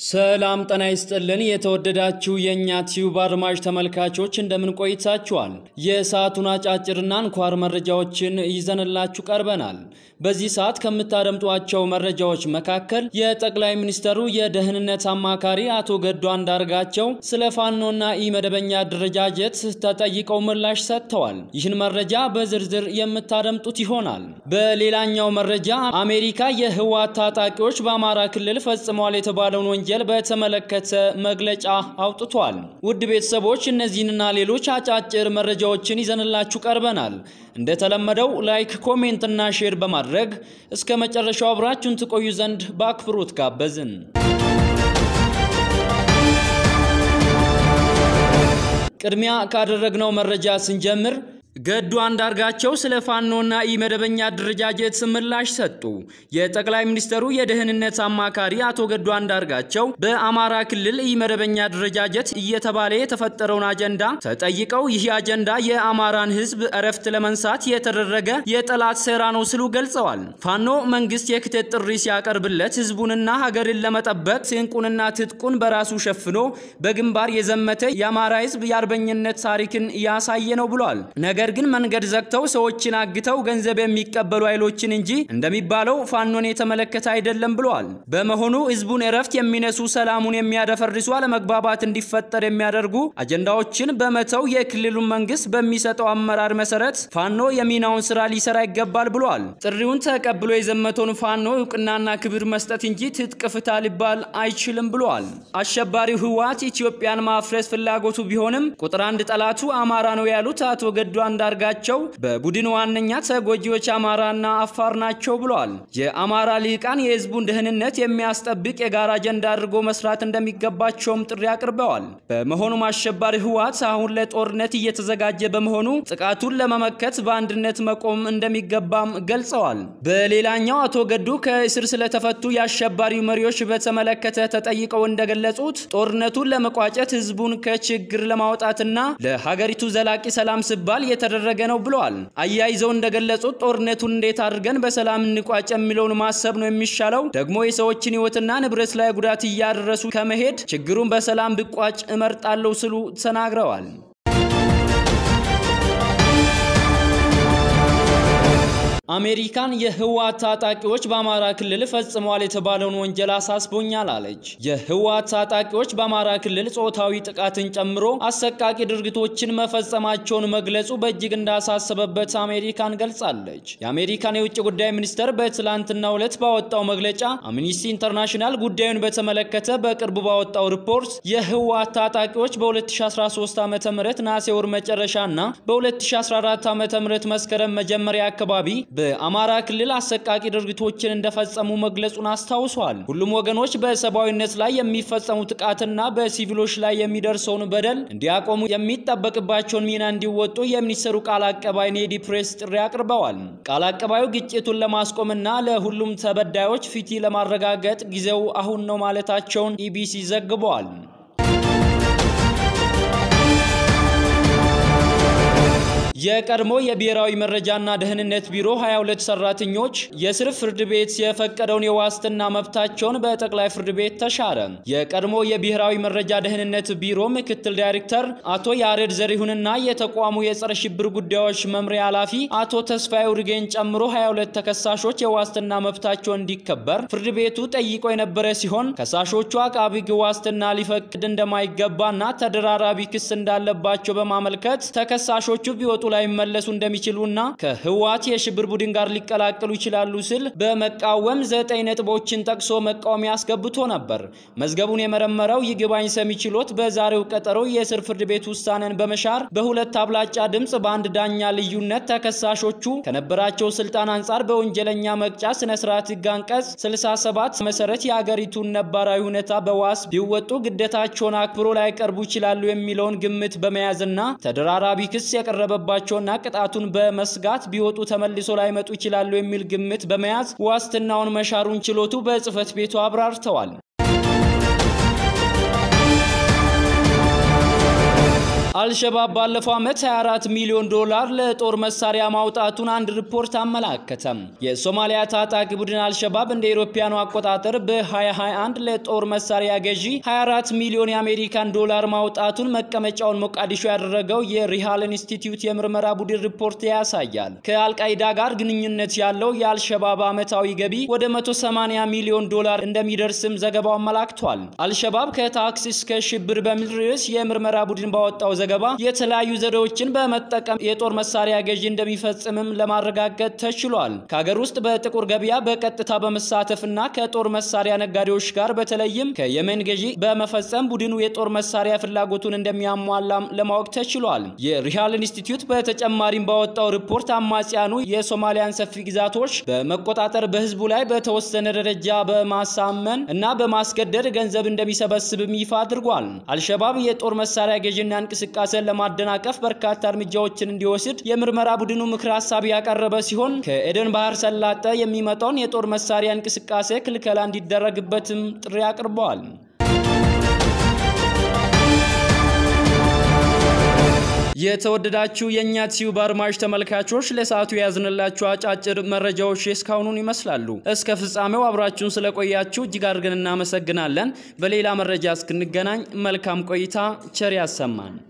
ሰላም ጤና ይስጥልን። የተወደዳችሁ የእኛ ቲዩብ አድማጭ ተመልካቾች እንደምን ቆይታችኋል? የሰዓቱን አጫጭርና አንኳር መረጃዎችን ይዘንላችሁ ቀርበናል። በዚህ ሰዓት ከምታደምጧቸው መረጃዎች መካከል የጠቅላይ ሚኒስትሩ የደህንነት አማካሪ አቶ ገዱ አንዳርጋቸው ስለ ፋኖና ኢመደበኛ አደረጃጀት ተጠይቀው ምላሽ ሰጥተዋል። ይህን መረጃ በዝርዝር የምታደምጡት ይሆናል። በሌላኛው መረጃ አሜሪካ የህወሓት ታጣቂዎች በአማራ ክልል ፈጽመዋል የተባለውን ወንጀል በተመለከተ መግለጫ አውጥቷል። ውድ ቤተሰቦች እነዚህንና ሌሎች አጫጭር መረጃዎችን ይዘንላችሁ ቀርበናል። እንደተለመደው ላይክ፣ ኮሜንት እና ሼር በማድረግ እስከ መጨረሻው አብራችሁን ትቆዩ ዘንድ በአክብሮት ጋበዝን። ቅድሚያ ካደረግነው መረጃ ስንጀምር ገዱ አንዳርጋቸው ስለ ፋኖና ኢመደበኛ አደረጃጀት ምላሽ ሰጡ። የጠቅላይ ሚኒስትሩ የደህንነት አማካሪ አቶ ገዱ አንዳርጋቸው በአማራ ክልል ኢመደበኛ አደረጃጀት እየተባለ የተፈጠረውን አጀንዳ ተጠይቀው ይህ አጀንዳ የአማራን ሕዝብ እረፍት ለመንሳት የተደረገ የጠላት ሴራ ነው ሲሉ ገልጸዋል። ፋኖ መንግስት የክተት ጥሪ ሲያቀርብለት ሕዝቡንና ሀገርን ለመጠበቅ ስንቁንና ትጥቁን በራሱ ሸፍኖ በግንባር የዘመተ የአማራ ሕዝብ የአርበኝነት ታሪክን ያሳየ ነው ብሏል። ነገር ግን መንገድ ዘግተው ሰዎችን አግተው ገንዘብ የሚቀበሉ ኃይሎችን እንጂ እንደሚባለው ፋኖን የተመለከተ አይደለም ብለዋል። በመሆኑ ህዝቡን እረፍት የሚነሱ ሰላሙን የሚያደፈርሱ አለመግባባት እንዲፈጠር የሚያደርጉ አጀንዳዎችን በመተው የክልሉን መንግስት በሚሰጠው አመራር መሰረት ፋኖ የሚናውን ስራ ሊሰራ ይገባል ብለዋል። ጥሪውን ተቀብሎ የዘመተውን ፋኖ እውቅናና ክብር መስጠት እንጂ ትጥቅ ፍታ ሊባል አይችልም ብለዋል። አሸባሪው ህወሓት ኢትዮጵያን ማፍረስ ፍላጎቱ ቢሆንም ቁጥር አንድ ጠላቱ አማራ ነው ያሉት አቶ ገዱ አንዳርጋቸው በቡድን ዋነኛ ተጎጂዎች አማራና አፋር ናቸው ብለዋል። የአማራ ልሂቃን የህዝቡን ደህንነት የሚያስጠብቅ የጋራ አጀንዳ አድርጎ መስራት እንደሚገባቸውም ጥሪ አቅርበዋል። በመሆኑም አሸባሪ ህወሓት አሁን ለጦርነት እየተዘጋጀ በመሆኑ ጥቃቱን ለመመከት በአንድነት መቆም እንደሚገባም ገልጸዋል። በሌላኛው አቶ ገዱ ከእስር ስለተፈቱ የአሸባሪው መሪዎች በተመለከተ ተጠይቀው እንደገለጹት ጦርነቱን ለመቋጨት ህዝቡን ከችግር ለማውጣትና ለሀገሪቱ ዘላቂ ሰላም ሲባል የተደረገ ነው ብለዋል። አያይዘው እንደገለጹት ጦርነቱን እንዴት አድርገን በሰላም እንቋጭ የሚለውን ማሰብ ነው የሚሻለው። ደግሞ የሰዎችን ህይወትና ንብረት ላይ ጉዳት እያደረሱ ከመሄድ ችግሩን በሰላም ብቋጭ እመርጣለሁ ሲሉ ተናግረዋል። አሜሪካን የህወሓት ታጣቂዎች በአማራ ክልል ፈጽመዋል የተባለውን ወንጀል አሳስቦኛል አለች። የህወሓት ታጣቂዎች በአማራ ክልል ጾታዊ ጥቃትን ጨምሮ አሰቃቂ ድርጊቶችን መፈጸማቸውን መግለጹ በእጅግ እንዳሳሰበበት አሜሪካን ገልጻለች። የአሜሪካን የውጭ ጉዳይ ሚኒስቴር በትላንትናው ዕለት ባወጣው መግለጫ አምኒስቲ ኢንተርናሽናል ጉዳዩን በተመለከተ በቅርቡ ባወጣው ሪፖርት የህወሓት ታጣቂዎች በ2013 ዓ ም ነሐሴ ወር መጨረሻና በ2014 ዓ ም መስከረም መጀመሪያ አካባቢ በአማራ ክልል አሰቃቂ ድርጊቶችን እንደፈጸሙ መግለጹን አስታውሷል። ሁሉም ወገኖች በሰብአዊነት ላይ የሚፈጸሙ ጥቃትና በሲቪሎች ላይ የሚደርሰውን በደል እንዲያቆሙ የሚጠበቅባቸውን ሚና እንዲወጡ የሚኒስትሩ ቃል አቀባይ ኔዲ ፕሬስ ጥሪ አቅርበዋል። ቃል አቀባዩ ግጭቱን ለማስቆምና ለሁሉም ተበዳዮች ፍትህ ለማረጋገጥ ጊዜው አሁን ነው ማለታቸውን ኢቢሲ ዘግቧል። የቀድሞ የብሔራዊ መረጃና ደህንነት ቢሮ 22 ሰራተኞች የስር ፍርድ ቤት የፈቀደውን የዋስትና መብታቸውን በጠቅላይ ፍርድ ቤት ተሻረ። የቀድሞ የብሔራዊ መረጃ ደህንነት ቢሮ ምክትል ዳይሬክተር አቶ ያሬድ ዘሪሁንና የተቋሙ የጸረ ሽብር ጉዳዮች መምሪያ ኃላፊ አቶ ተስፋዬ ውርጌን ጨምሮ 22 ተከሳሾች የዋስትና መብታቸው እንዲከበር ፍርድ ቤቱ ጠይቆ የነበረ ሲሆን ከሳሾቹ አቃቢ ሕግ ዋስትና ሊፈቅድ እንደማይገባና ተደራራቢ ክስ እንዳለባቸው በማመልከት ተከሳሾቹ ቢወጡ ላይ መለሱ እንደሚችሉና ከህወሓት የሽብር ቡድን ጋር ሊቀላቀሉ ይችላሉ ሲል በመቃወም ዘጠኝ ነጥቦችን ጠቅሶ መቃወሚያ አስገብቶ ነበር። መዝገቡን የመረመረው ይግባኝ ሰሚ ችሎት በዛሬው ቀጠሮ የስር ፍርድ ቤት ውሳኔን በመሻር በሁለት አብላጫ ድምፅ በአንድ ዳኛ ልዩነት ተከሳሾቹ ከነበራቸው ስልጣን አንጻር በወንጀለኛ መቅጫ ስነ ስርዓት ህግ አንቀጽ 67 መሰረት የአገሪቱን ነባራዊ ሁኔታ በዋስ ቢወጡ ግዴታቸውን አክብሮ ላይቀርቡ ይችላሉ የሚለውን ግምት በመያዝና ተደራራቢ ክስ የቀረበባቸው ና ቅጣቱን በመስጋት ቢወጡ ተመልሶ ላይመጡ ይችላሉ የሚል ግምት በመያዝ ዋስትናውን መሻሩን ችሎቱ በጽህፈት ቤቱ አብራርተዋል። አልሸባብ ባለፈው ዓመት 24 ሚሊዮን ዶላር ለጦር መሳሪያ ማውጣቱን አንድ ሪፖርት አመላከተም። የሶማሊያ ታጣቂ ቡድን አልሸባብ እንደ አውሮፓውያኑ አቆጣጠር በ2021 ለጦር መሳሪያ ገዢ 24 ሚሊዮን የአሜሪካን ዶላር ማውጣቱን መቀመጫውን ሞቃዲሾ ያደረገው የሪሃል ኢንስቲትዩት የምርመራ ቡድን ሪፖርት ያሳያል። ከአልቃይዳ ጋር ግንኙነት ያለው የአልሸባብ ዓመታዊ ገቢ ወደ 180 ሚሊዮን ዶላር እንደሚደርስም ዘገባው አመላክቷል። አልሸባብ ከታክስ እስከ ሽብር በሚል ርዕስ የምርመራ ቡድን ባወጣው ዘገባ የተለያዩ ዘዴዎችን በመጠቀም የጦር መሳሪያ ገዢ እንደሚፈጽምም ለማረጋገጥ ተችሏል። ከሀገር ውስጥ በጥቁር ገበያ በቀጥታ በመሳተፍና ከጦር መሳሪያ ነጋዴዎች ጋር በተለይም ከየመን ገዢ በመፈጸም ቡድኑ የጦር መሳሪያ ፍላጎቱን እንደሚያሟላም ለማወቅ ተችሏል። የሪሃል ኢንስቲትዩት በተጨማሪም ባወጣው ሪፖርት አማጽያኑ የሶማሊያን ሰፊ ግዛቶች በመቆጣጠር በህዝቡ ላይ በተወሰነ ደረጃ በማሳመን እና በማስገደድ ገንዘብ እንደሚሰበስብም ይፋ አድርጓል። አልሸባብ የጦር መሳሪያ ገዢና እንቅስቃሴን ለማደናቀፍ በርካታ እርምጃዎችን እንዲወስድ የምርመራ ቡድኑ ምክር ሀሳብ ያቀረበ ሲሆን ከኤደን ባህር ሰላጤ የሚመጣውን የጦር መሳሪያ እንቅስቃሴ ክልከላ እንዲደረግበትም ጥሪ አቅርበዋል። የተወደዳችሁ የእኛ ቲዩብ አድማጭ ተመልካቾች ለሰዓቱ የያዝንላችሁ አጫጭር መረጃዎች እስካሁኑን ይመስላሉ። እስከ ፍጻሜው አብራችሁን ስለቆያችሁ እጅግ አድርገን እናመሰግናለን። በሌላ መረጃ እስክንገናኝ መልካም ቆይታ፣ ቸር ያሰማን።